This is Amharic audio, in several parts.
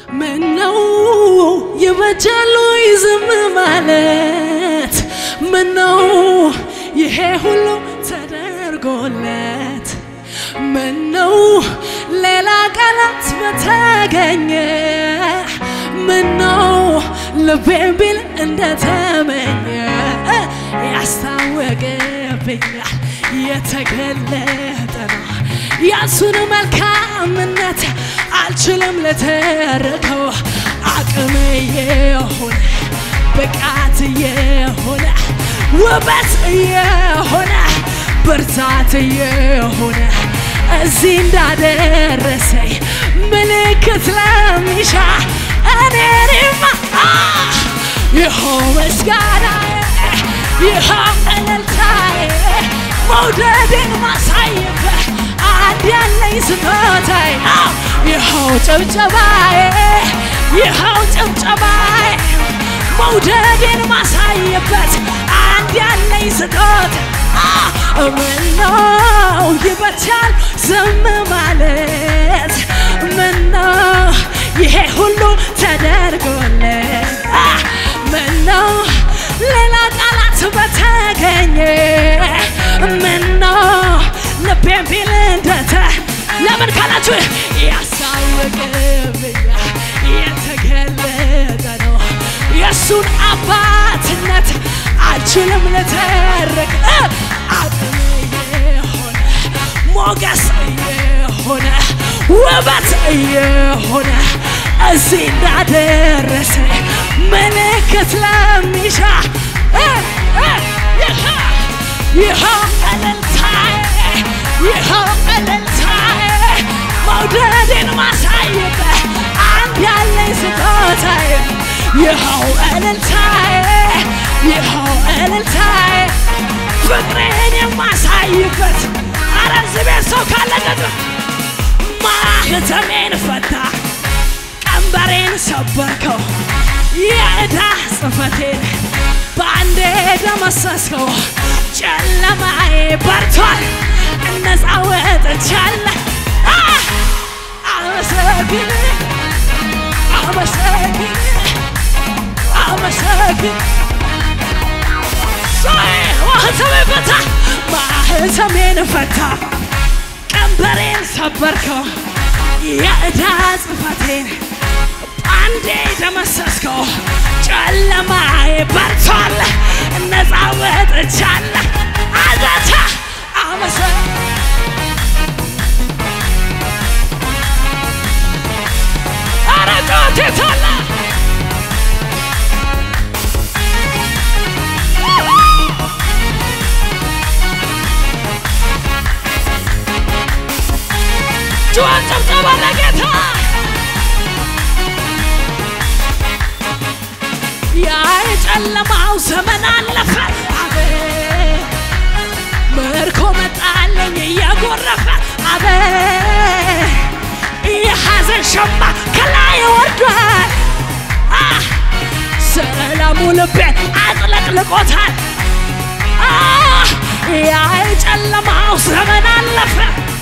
ምነው ይበጃሉ ዝም ማለት ምነው ይሄ ሁሉ ተደርጎለት ምነው ሌላ ቃላት በተገኘ ምነው ልቤን ቢል እንደተመኘ ያስታወቅብኛል የተገለጠ ነው የእሱን መልካምነት አልችልም ልተርከው አቅም የሆነ ብቃት የሆነ ውበት የሆነ ብርታት የሆነ እዚህ እንዳደረሰኝ ምልክት ለሚሻ እኔንማ ይኸው ምስጋናዬ ይኸው እልልታዬ መውደድን ማሳየበት አንድ ያለኝ ስጦታዬ ይኸው ጭብጨባዬ ይኸው ጭብጨባዬ መውደድን ማሳየበት አንድ ያለኝ ስጦታ ምነው ይበቻል ዝም ማለት ምነው ይሄ ሁሉ ተደርጎለት ምነው ሌላ ቃላት በተገኘ ምነው ልቤን ቢል እንደተ ለምን ካላችሁ ያሳውቅብኛል የተገለጠ ነው የእሱን አባትነት አልችልም ልተርክ አቅም የሆነ ሞገስ የሆነ ውበት የሆነ እዚህ እንዳደረሰ ምልክት ለሚሻ ይኸው እልልታዬ ይኸው እልልታዬ መውደድን ማሳየበት አንድ ያለኝ ስጦታዬ ይኸው እልልታዬ ይኸው እልልታዬ ፍቅሬን የማሳይበት አረ እዚህ ቤት ሰው ካለ ገድ ማህተሜን ፈታ ቀንበሬን ሰበርከው የዕዳ ጽሕፈቴን በአንዴ ደመሰስከው ጨለማዬ በርቷል ነፃ ወጥቻለሁ አመሰግን አመሰግን አመሰግን ማህተሜን ፈታ ማህተሜን ፈታ ቀንበሬን ሰበርከው የዕዳ ጽሕፈቴን አንዴ ደመሰስከው ጨለማዬ በርቷል ነፃ ወጥቻለሁ አዛታ አመሰ ኧረ ጮቴታላ ጩኸት ጭብጨባ ለጌታ ያ የጨለማው ዘመን አለፈ አቤ ምርኮ መጣለኝ እየጎረፈ አቤ የሐዘን ሸማ ከላይ ወርዷል ሰላሙ ልቤን አጥለቅልቆታል ያ የጨለማው ዘመን አለፈ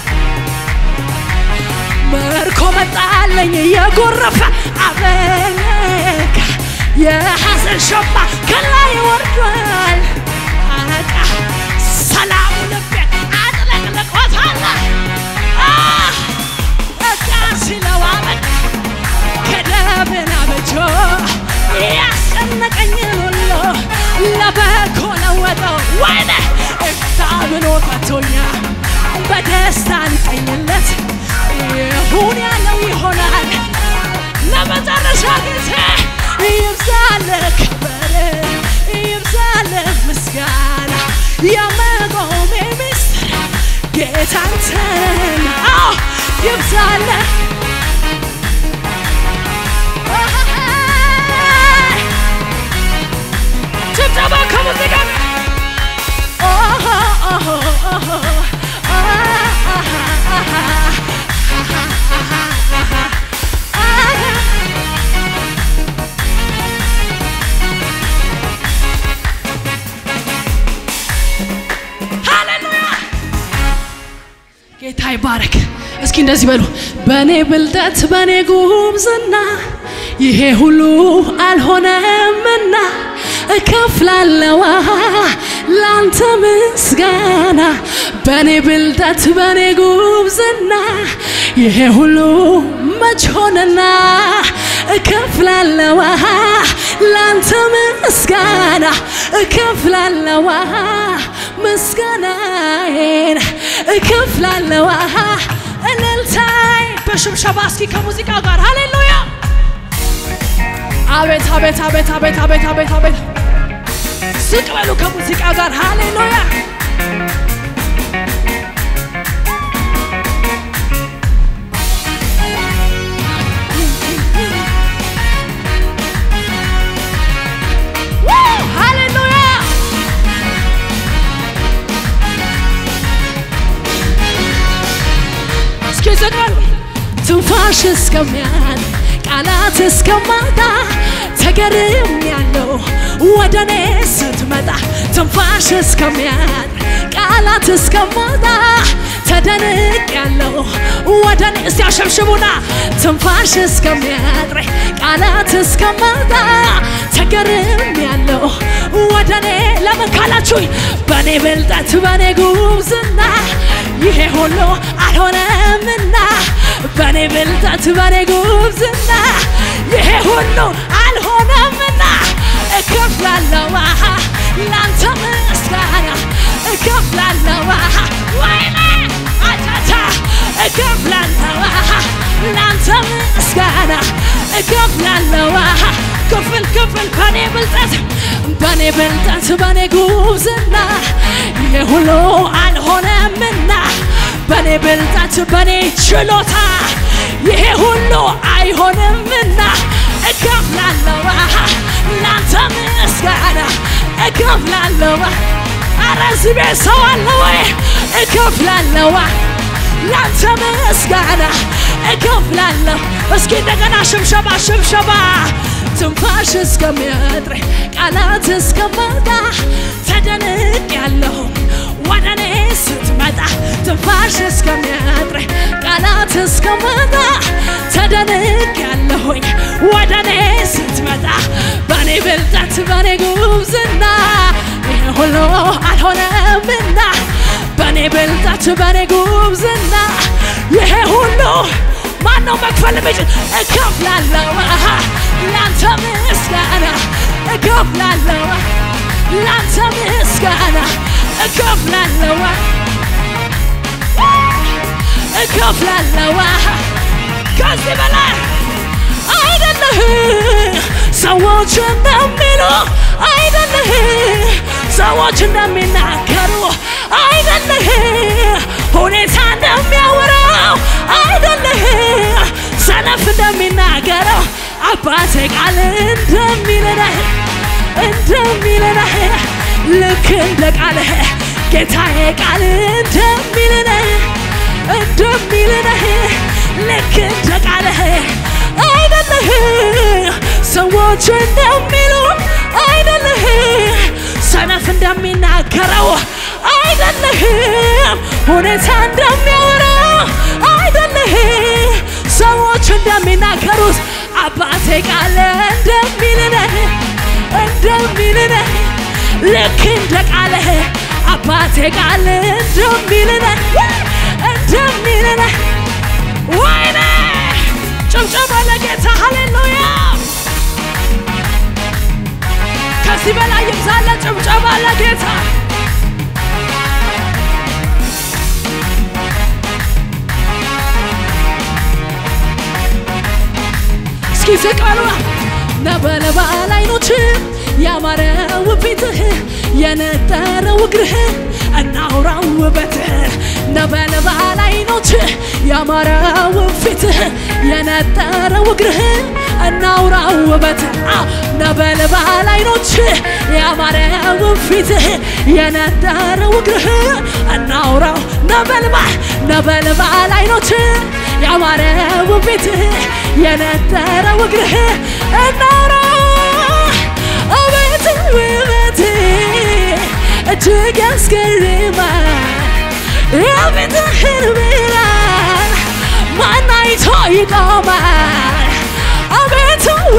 ምርኮ መጣለኝ እየጎረፈ አበለካ የሐዘን ሸማ ከላይ ወርዷል አቃ ሰላሙ ልቤን አጥለቅልቆታል በቃ ሲለው አበቃ ከደብን አበጆ ያስጨነቀኝን ሁሉ ለበጎ ለወጠው ወይኔ እፍታ ብሎ ፈቶኛል በደስታ ልቀኝለት ይሁን ያለው ይሆናል ለመጨረሻ ጊዜ ይብዛልህ ክብር ይብዛልህ ምስጋና የመቆሜ ምስጢር ጌታ አንተን አዎ ይብዛልህ ጭብጨባ ከሙዚቃ ሃሌሉያ ጌታ ይባረክ። እስኪ እንደዚህ በሉ። በእኔ ብልጠት በእኔ ጉብዝና ይሄ ሁሉ አልሆነምና እከፍላለዋ ላንተ ምስጋና በኔ ብልጠት በኔ ጉብዝና ይሄ ሁሉ መች ሆነና እከፍላለዋ ላንተ ምስጋና እከፍላለዋ ምስጋናዬን እከፍላለዋ እልልታይ በሽብሸባ እስኪ ከሙዚቃ ጋር ሃሌሉያ አቤት አቤት አቤት አቤት አቤት አቤት አቤት ዝቅ በሉ ከሙዚቃ ጋር ሃሌሉያ ሃሌሉያ እስኪ ዝቅ በሉ ትንፋሽ እስከሚያል ቃላት እስከማጣ ተገርም ያለው ወደ እኔ ስትመጣ ትንፋሽ እስከሚያል ቃላት እስከማጣ ተደንቅ ያለው ወደ እኔ እስቲ አሸብሽቡና ትንፋሽ እስከሚያጥረ ቃላት እስከማጣ ተገርም ያለው ወደ እኔ ለምን ካላችሁኝ በእኔ ብልጠት በእኔ ጉብዝና ይሄ ሁሉ አልሆነምና በእኔ ብልጠት በእኔ ጉብዝና ይሄ ሁሉ አልሆነምና እከፍላለዋ ላንተ ምስጋና እከፍላለዋ ወይኔ አጫታ እከፍላለዋ ላንተ ምስጋና እከፍላለዋ ክፍል ክፍል በኔ ብልጠት በኔ ብልጠት በኔ ጉብዝና ይሄ ሁሉ አልሆነምና በኔ ብልጠት በኔ ችሎታ ይሄ ሁሉ አይሆንምና እከፍላለዋ ላንተ ምስጋና እከፍላለዋ አረ እዚህ ቤት ሰው አለ ወይ እከፍላለዋ ላንተ ምስጋና እከፍላለሁ እስኪ እንደገና ሽብሸባ ሽብሸባ ትንፋሽ እስከሚያጥረኝ ቃላት እስከማጣ ተደንቅ ያለሁ ወደ እኔ ስትመጣ ትንፋሽ እስከሚያጥረኝ ቃላት እስከማጣ ተደንቅ ያለሁኝ ወደ እኔ ስትመጣ በእኔ ብልጠት በእኔ ጉብዝና ይሄ ሁሉ አልሆነምና በእኔ ብልጠት በእኔ ጉብዝና ይሄ ሁሉ ማነው መክፈል የሚችል? እከፍላለሁ ላንተ ምስጋና እከፍላለሁ ላንተ ምስጋና እከፍላለሁ እከፍላለሁ ከዚህ በላይ አይደለህ ሰዎች እንደሚሉ አይደለህ ሰዎች እንደሚናገሩ አይደለህ ሁኔታ እንደሚያወራው አይደለህ ሰነፍ እንደሚናገረው አባቴ ቃል እንደሚልነህ እንደሚልነህ ልክ እንደ ቃልህ ጌታዬ ቃል እንደሚልነህ እንደሚልነህ ልክ እንደ ቃልህ አይደለህ ሰዎች እንደሚሉ አይደለህ ሰነፍ እንደሚናገረው አይደለህም ሁኔታ እንደሚያወራው አይደለህ ሰዎች እንደሚናገሩት አባቴ ቃል እንደሚልነህ እንደሚልነህ ልክ እንደ ቃልህ አባቴ ቃል እንደሚልነህ እንደሚልነህ ወይኔ ጭብጨባ ለጌታ ሃሌሉያ ከዚህ በላይ ይብዛለ ጭብጨባ ለጌታ እስኪ ዝቀሉ ነበልባል አይኖች ያማረው ፊትህ የነጠረው እግርህ እናውራው ውበትህ ነበልባል አይኖች ያማረው ፊትህ የነጠረው እግርህ እናውራው ውበትህ ነበልባል አይኖች ያማረው ፊትህ የነጠረው እግርህ እናውራው ነበልባል ነበልባል አይኖች ያማረው ፊትህ የነጠረው እግርህ እናውራው አቤት ውበት እጅግ ያስገርማል የፊትህን ብርሃን ማን አይቶ ይቆማል አቤቱ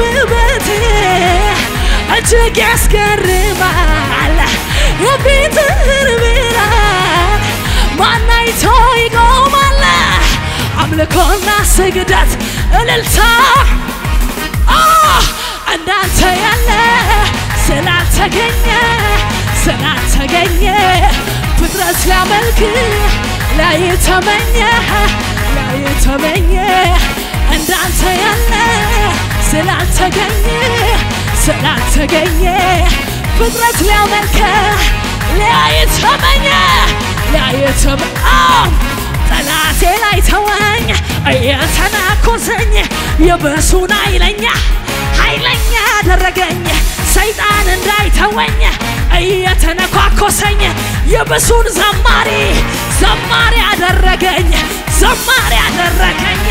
እጅግ ያስገርማል የፊትህን ብርሃን ማን አይቶ ይቆማል አምልኮና ስግደት እልልታ አ እንዳንተ ያለ ስላልተገኘ ስላልተገኘ ፍጥረት ሊያመልክ ላይ ተመኘ ላይ ተመኘ እንዳንተ ያለ ስላልተገኘ ስላልተገኘ ፍጥረት ሊያመልክ ላይ ተመኘ ላይ ተመኘ ጠላቴ ላይ ተወኝ እየተናኮሰኝ የብሱን ኃይለኛ ኃይለኛ አደረገኝ ሰይጣን እንዳይተወኝ እየተነኳኮሰኝ የብሱን ዘማሪ ዘማሪ አደረገኝ ዘማሪ አደረገኝ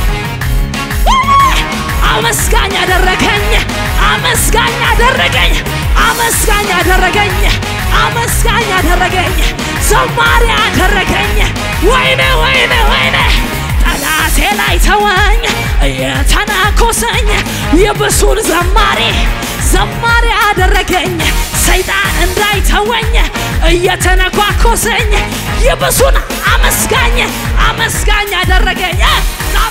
አመስጋኝ አደረገኝ አመስጋኝ አደረገኝ አመስጋኝ አደረገኝ አመስጋኝ አደረገኝ ዘማሪ አደረገኝ ወይኔ ወይኔ ወይኔ ጠላቴ ላይ ተወኝ እየተናኮሰኝ የብሱን ዘማሪ ዘማሪ አደረገኝ ሰይጣን እንዳይተወኝ እየተነኳኮሰኝ የብሱን አመስጋኝ አመስጋኝ አደረገኝ